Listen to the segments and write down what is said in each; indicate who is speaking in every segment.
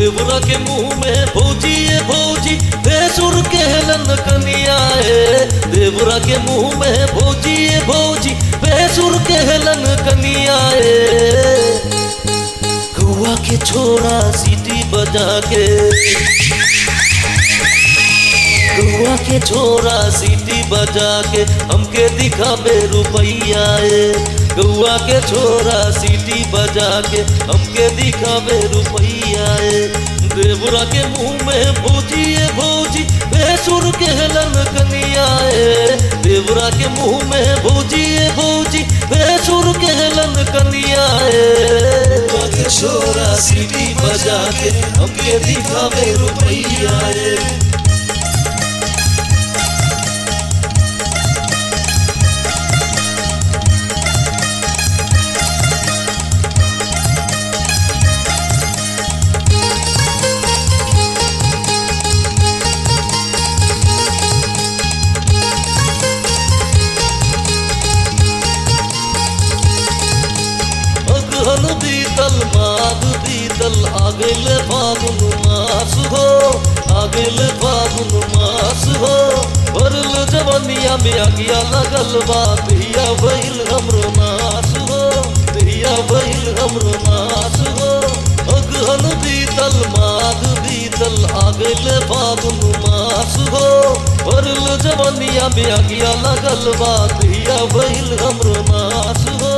Speaker 1: देवरा के मुंह में भौजी ये भौजी बेसुर के हेलन कनिया है देवरा के मुंह में भौजी ये भौजी बेसुर के हेलन कनिया है गुआ के छोरा सीटी बजा के गुआ के छोरा सीटी बजा के हमके दिखावे रुपैया ए गुआ के छोरा सीटी बजा के हमके दिखावे रुपैया ए देवरा के मुंह में भौजी ए भौजी बेसुर के हेलन कनिया ए देवरा के मुंह में भौजी ए भौजी बेसुर के हेलन कनिया ए गुआ के छोरा सीटी बजा के हमके दिखावे रुपैया ए अगहन बीतल माघ बीतल आगल फागुन मास हो आगल फागुन मास हो भरल जवनिया में आगिया लगल बा धिया भइल हमरो नास हो धिया भइल हमरो नास हो अगहन बीतल माघ बीतल आगल फागुन मास हो भरल जवनिया में आगिया लगल बा धिया भइल हमरो नास हो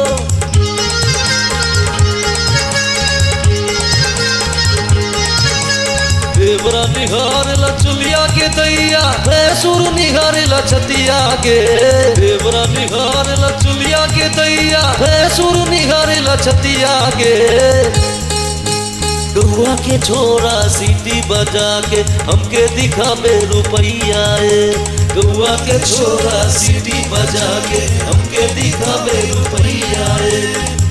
Speaker 1: देवरा निहारेला चुलिया के दैया भैंसुर निहारेला छतिया के देवरा निहारेला चुलिया के दैया भैंसुर निहारेला छतिया के गुआ के छोरा सीटी बजा के हमके दिखावे रुपैया ए गुआ के छोरा सीटी बजा के हमके दिखावे रुपैया ए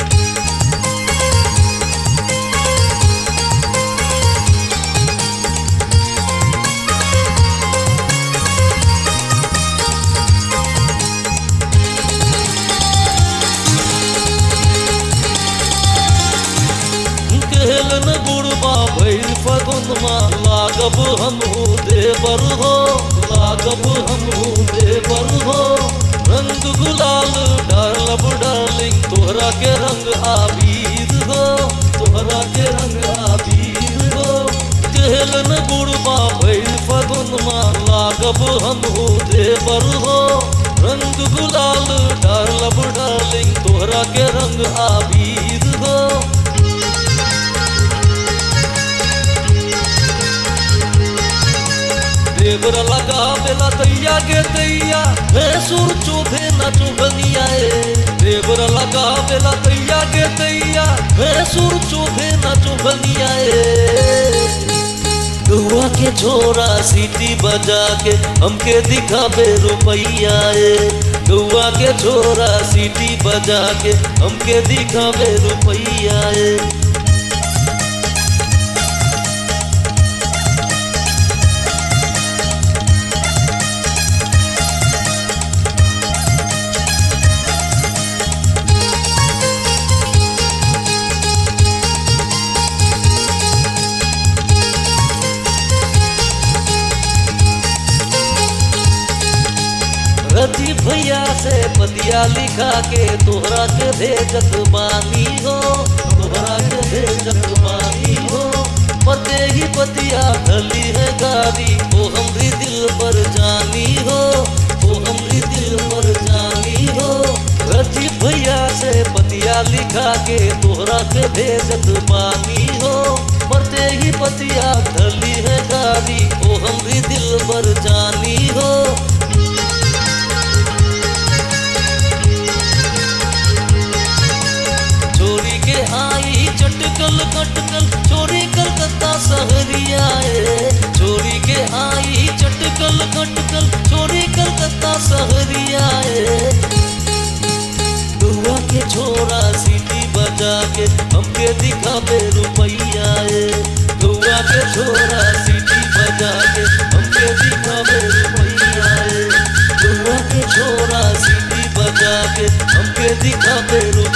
Speaker 1: केहलन बुढ़बा भैर फगुनमा लागब हमहू देवर हो लागब हमहू देवर हो रंग गुलाल डालब डार्लिंग तोहरा के रंग आबीर हो तोहरा के रंग आबीर हो केहलन बुढ़बा भैर फगुनमा लागब हमहू देवर हो रंग गुलाल डालब डार्लिंग तोहरा के रंग आबीर हो देवर लगा बेला दैया के दैया भैंसुर चोभे न चुभनिया ए देवर लगा बेला दैया के दैया भैंसुर चोभे न चुभनिया ए गुआ के छोरा सीटी बजा के हमके दिखावे रुपैया ए गुआ के छोरा सीटी बजा के हमके दिखावे रुपैया ए रति भैया से पतिया लिखा के तोहरा के भेजत बानी हो तोहरा के भेजत बानी हो पते ही पतिया धली है गाड़ी ओ हमरी दिल पर जानी हो ओ हमरी दिल पर जानी हो रति भैया से पतिया लिखा के तोहरा के भेजत बानी हो मरते ही पतिया धली है गाड़ी ओ हमरी दिल पर जानी हो छोरी के आई चटकल कटकल छोरी कलकत्ता सहरिया ए छोरी के आई चटकल कटकल छोरी कलकत्ता सहरिया ए दुआ के छोरा सीटी बजा के हमके दिखावे रुपैया ए दुआ के छोरा सीटी बजा के हमके दिखावे रुपैया ए दुआ के छोरा सीटी बजा के हमके दिखावे रुपैया